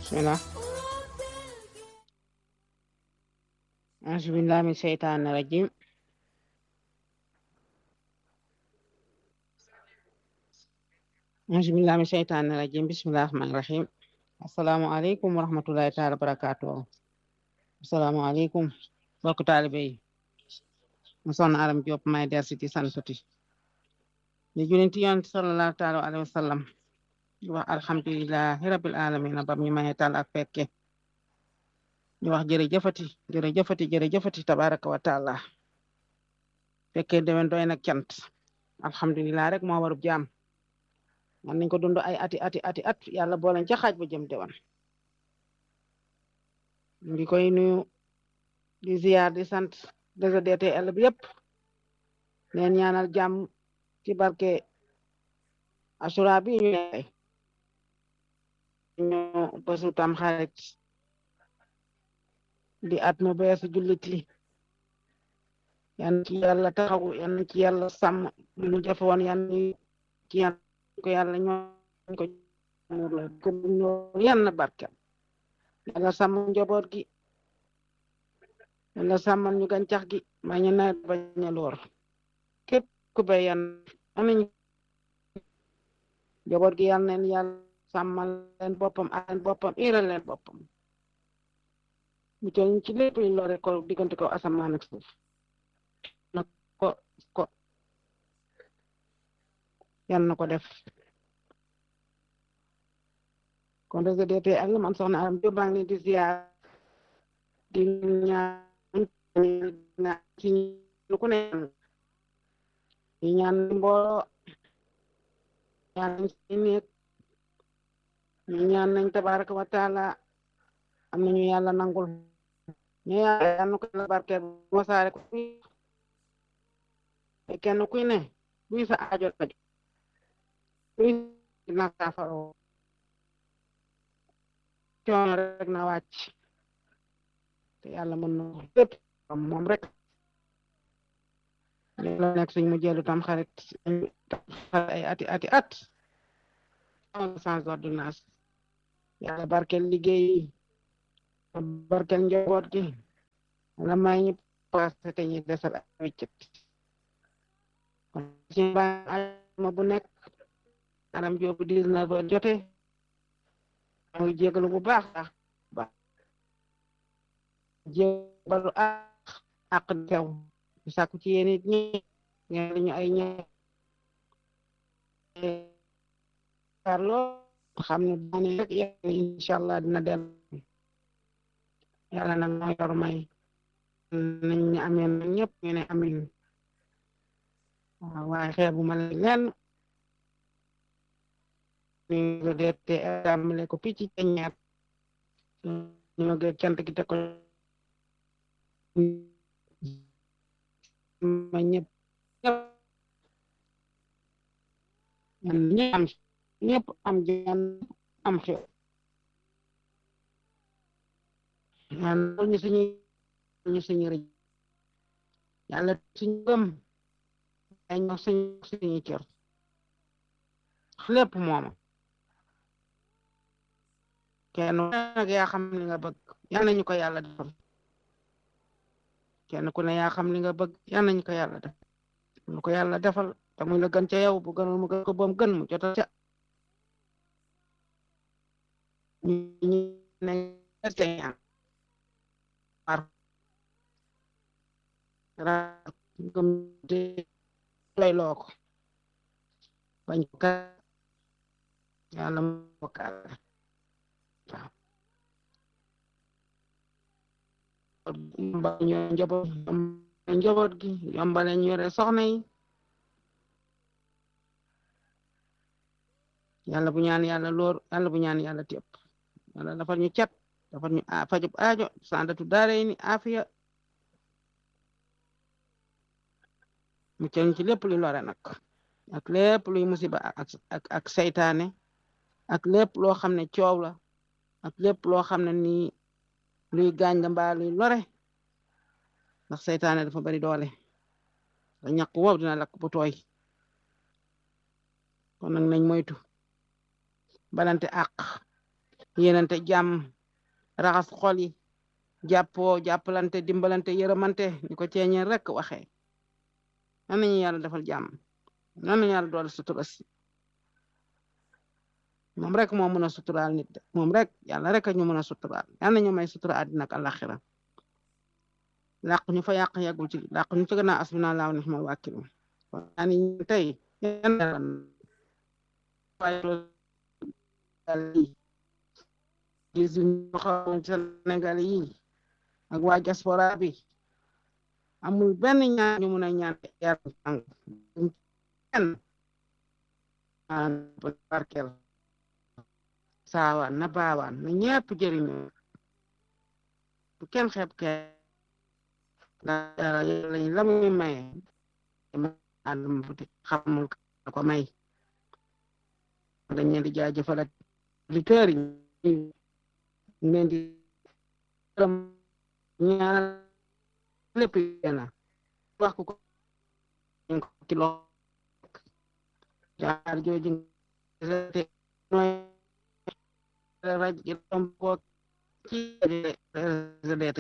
bismillah auzu billahi min seytaani rajim auzu billahi min seytaani rajim bismillahi rahmani rahim assalaamu aleykum wa rahmatullahi taala barakatuh assalaamu aleykum bokk taalibe yi mu soxna aram Diop may der si ti santuti di julinti yonent sallallahu taala alayhi wa sallam di wax alhamdulilahi rabbil alamin bam ñu maye tal ak fekke di wax jërëjëfati jërëjëfati jërëjëfati tabaraka wa taala fekke dewen doy nag cant alhamdulilah rek moo warub jaam man nañ ko dund ay ati ati ati at yàlla booleen ca xaaj ba jëm dewan ngi koy nuyu di ziyaar di sant DGDTL bi yëpp neen ñaanal jàmm ci barke asura bi ñu ne ñu bésu tam xarit di at mu beesu jullit li yan ci yàlla taxaw yan ci yàlla sàmm lu ñu jafe woon yan ci yan ko yàlla ñoo ko ko ñoo yan barke yàlla sàmm njaboot gi yàlla sàmmal ñu gàncax gi ma ñu nawet bañ a loor képp ku bay yan amiñ njaboot gi yàlla neen yàlla sàmmal leen boppam a leen boppam iral leen boppam mu tol ci lépp lu lore ko diggante ko asamaan ak suuf na ko ko yan na ko def kon DGDTL man soxna Aram Diop maa ngi leen di ziar di ñaan ci ñu ku ne di ñaan mbooloo ñaan nañ ci nekk ñu ñaan nañ tabaraka wa taala am nañu yàlla nangul ñu yàlla yal na ko yàlla barkeel wasaare ko kenn kuy ne buy sa aajo aju buy na saafaro coono rek na wàcc te yàlla mën na lépp moom rek la nekk suñ mu jëlu tam xarit ay ati ati at sans ordonnance yàlla barkel liggéey barkel njaboot gi la may ñu passé te ñu desal ak wéccet kon ci ma bu nekk Aram Diop dix-neuf heures jote muy jégalu bu baax baax baax jébalu ak ak tew sàkku ci yéen it ñi ngeen ñu ay ñe parlo xam ne daane rek yàlla incha allah dina del yàlla nag moo yor may nañ ne ameen na ñëpp ñu ne amin waaw waaye xeebu ma leen ñu deete amale ko picc ci ñaar ñu ngi cant gi te ko ma ñëpp ñëpp am ñëpp am jaan am xew yàlla ñu suñu ñu suñu rëj yàlla suñu gëm ay ñoo suñu suñu cër lépp mooma kenn nag yaa xam li nga bëgg yal nañu ko yàlla defal kenn ku ne yaa xam li nga bëgg yal nañu ko yàlla def lu ko yàlla defal te muy la gën ca yow bu gënal mu gën ko boom gën mu jota ca ñu ne ñaan war gëm de lay loo ko bañ ko ka yàlla mu bokkaal waaw yombal ñu njaboot njaboot gi yombale ñu yore soxna yi yàlla bu ñaan yàlla loor yàlla bu ñaan yàlla tépp yàlla dafal ñu cat dafal ñu fajub aajo sandatu daare ni afiya mu cëñ ci lépp luy lore nag ak lépp luy musiba ak ak ak saytaane ak lépp loo xam ne coow la ak lépp loo xam ne nii luy gaañ la mbaa luy lore ndax saytaane dafa bari doole da ñaq wow dina lakk bu tooy kon nag nañ moytu balante àq yéenante jàmm raxas xol yi jàppoo jàppalante dimbalante yërëmante ni ko ceeñeen rek waxee nan nañu yàlla defal jàmm nan nañu yàlla doole sutura si moom rek moo mën a suturaal nit de moom rek yàlla rek ñu mën a suturaal yal nañu may sutura àddina ak àllaxira làq ñu fa yàq yàggul ci làq ñu ci gannaaw asbina laaw ni xama wàkkilu yaa ni tey yi suñu xaw Sénégal yi ak waa diaspora bi amul benn ñaan ñu mun a ñaan yàlla jàng kenn barkel saawaan na baawaan na ñepp jëriñu bu kenn xeeb ke lañ la muy maye adama buti xamul ko may dañ leen di jaajëfal ak auditeurs yi leen di gërëm ñaanal lépp yéena wax ko ko ci lo jaar jooju nooy raj ko ci RSDT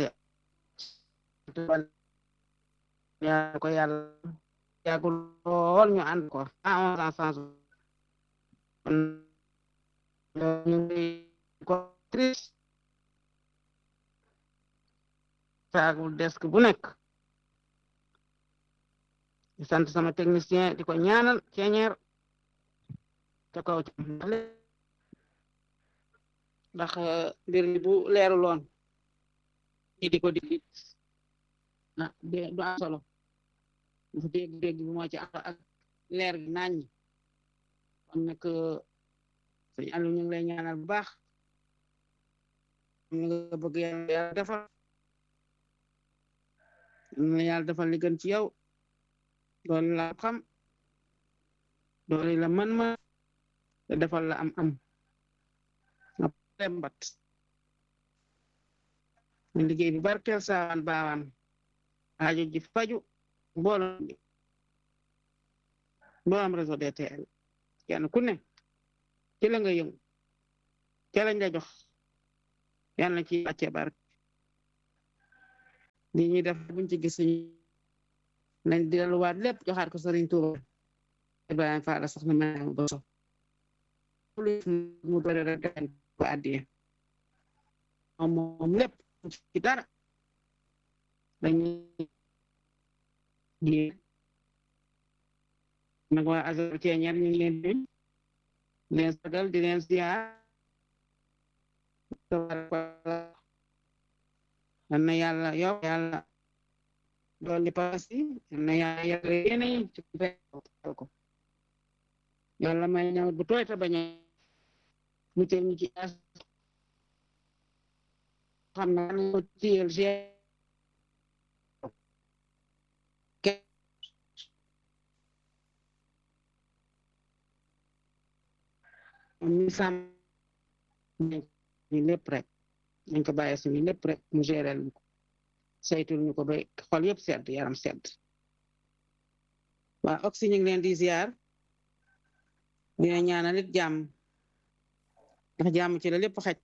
yaa ko yàlla yàggul lool ñu ànd ko à onze ans sans ñu ngi ko triste saagul desk bu nekk di sant sama technicien di ko ñaanal ceeñeer ca kaw ci ndax mbir mi bu leeru loon ñi di ko di ah du am solo dafa dégg-dégg bi moo ci am ak leer gi naañ ñi kon nag sëñ Aliou ñu ngi lay ñaanal bu baax ñu nga bëgg yàlla defal ñu la yàlla defal li gën ci yow doole la xam doole la man ma te defal la am am nga lembat ñu liggéey bi barkeel saawaan baawaan aajo ji faju mbooloo mbooloom réseau DTL kenn ku ne ci la nga yëngu ci lañ la jox yàlla na ci wàcce barke li ñuy def buñ ci gis nañ delluwaat lépp joxaat ko Sëriñ Tuuba Ibrahima Fall sax na ma ba so mu bëri rek dañ ko addiye moom moom lépp ci dara dañuy di nag waa azar ceeñeer ñu ngi leen di leen sagal di leen ziar yal na yàlla yow yàlla dolli paas yi yal na yàlla yàlla yéene yi ci ko yàlla may ñëw bu tooy ta bañ a muccal ñu ci as xam na ko tiyel ñu sàmm ñu lépp rek dañ ko bàyyi suñu lépp rek mu gérel ñu ko saytul ñu ko ba xol yëpp sedd yaram sedd waa oxy ñu ngi leen di ziar dina ñaanal it jàmm ndax jàmm ci la lépp xaj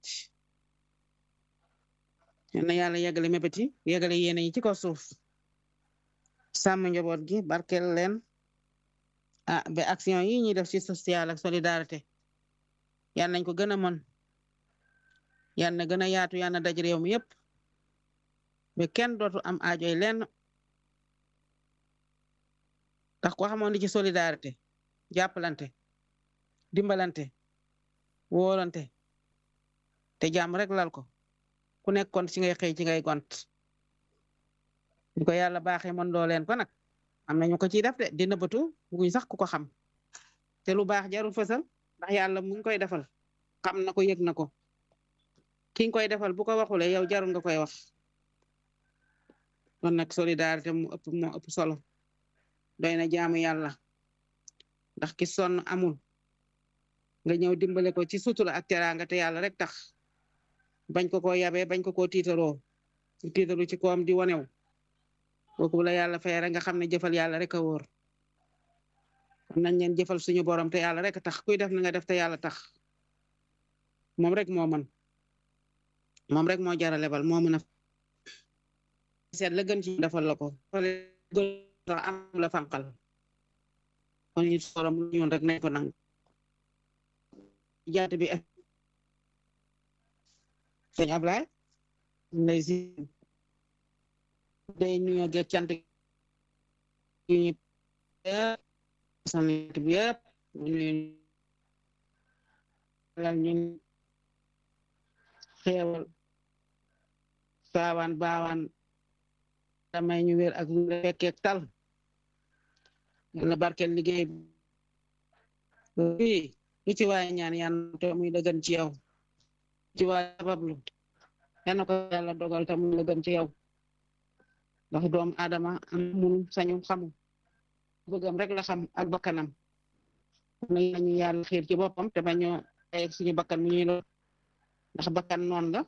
na yàlla yeggale mébéti yeggale yéene yi ci ko suuf sàmm njaboot gi barkel leen ah ba action yi ñuy def ci social ak solidarité yal nañ ko gën a mën yal na gën a yaatu yal na daj réew mi yëpp ba kenn dootu am aajoy lenn ndax ko xamoon di ci solidarité jàppalante dimbalante wóolante te jàmm rek lal ko ku nekkoon ci ngay xëy ci ngay gont di ko yàlla baaxee mën doo leen ko nag am na ñu ko ciy def de di nëbbatu buñ sax ku ko xam te lu baax jarul fësal ndax yàlla mu ngi koy defal xam na ko yëg na ko ki nga koy defal bu ko waxule yow jarul nga koy wax kon nag solidarité mu ëpp moo ëpp solo doy na jaamu yàlla ndax ki sonn amul nga ñëw dimbale ko ci sutura ak teraanga te yàlla rek tax bañ ko ko yabee bañ ko ko tiitaroo tiitaru ci koom di wanew kooku la yàlla fay rek nga xam ne jëfal yàlla rek a wóor nañ leen jëfal suñu borom te yàlla rek tax kuy def na nga def te yàlla tax moom rek moo mën moom rek moo jara lebal moo mën a seet la gën ci defal la ko gën am la fanqal kon it sorom lu ñun rek nañ ko nang jaat bi sëñ Ablaye lay si day nuyoo geeg cant yi ñu sant bi yëpp ñu lal ñun xeewal saawaan baawaan damay ñu wér ak lu fekkeek tal yàlla barkeel liggéey bi lu ci waaye ñaan yan te muy la gën ci yow ci waaye sabablu yal ko yàlla dogal te muy la gën ci yow ndax doomu aadama am mun sañu xamu bëggam rek la xam ak bakkanam nañu yàlla xiir ci boppam te bañoo ay suñu bakkan mu ñuy lo ndax bakkan noon la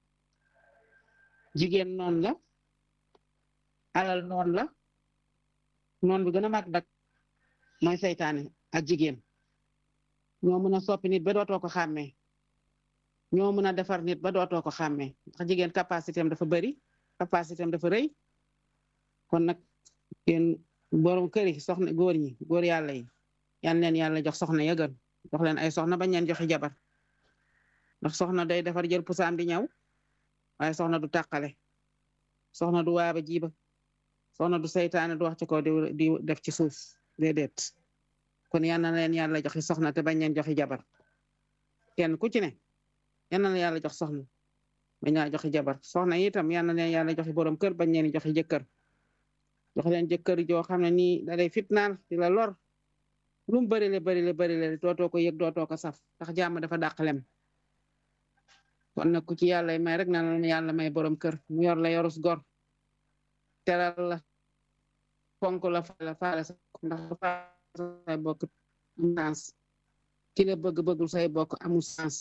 jigéen noon la alal noon la noon bi gën a mag dak mooy seytaane ak jigéen ñoo mën a soppi nit ba dootoo ko xàmmee ñoo mën a defar nit ba dootoo ko xàmmee ndax jigéen capacité am dafa bëri capacité am dafa rëy kon nag yéen borom kër yi soxna góor ñi góor yàlla yi yan leen yàlla jox soxna ya gën jox leen ay soxna bañ leen joxi jabar ndax soxna day defar jël pusaam di ñëw waaye soxna du tàqale soxna du waaba jiiba soxna du seytaane du wax ci kaw di def ci suuf déedéet kon yal na leen yàlla joxi soxna te bañ leen joxi jabar kenn ku ci ne yal na leen yàlla jox soxna bañ laa joxi jabar soxna itam yal na leen yàlla joxi borom kër bañ leen joxi jëkkër jox leen jëkkër joo xam ne nii da lay fitnaal di la lor lu mu bëri le bëri le bëri le dootoo ko yëg dootoo ko saf ndax jàmm dafa dàqalem kon nag ku ci yàlla may rek na la yàlla may borom kër mu yor la yorus gor teral la fonk la faale faale sa ndax say bokk am sens ki la bëgg bëggul say bokk amul sens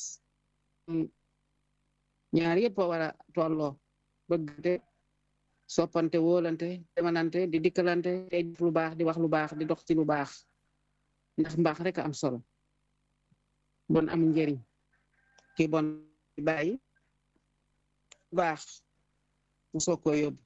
ñaar yëpp a war a tolloo bëggante soppante wóolante demalante di dikkalante te def lu baax di wax lu baax di dox ci lu baax ndax mbaax rek am solo bon amul njëriñ ki bon bàyyi baax mu soog ko yóbbu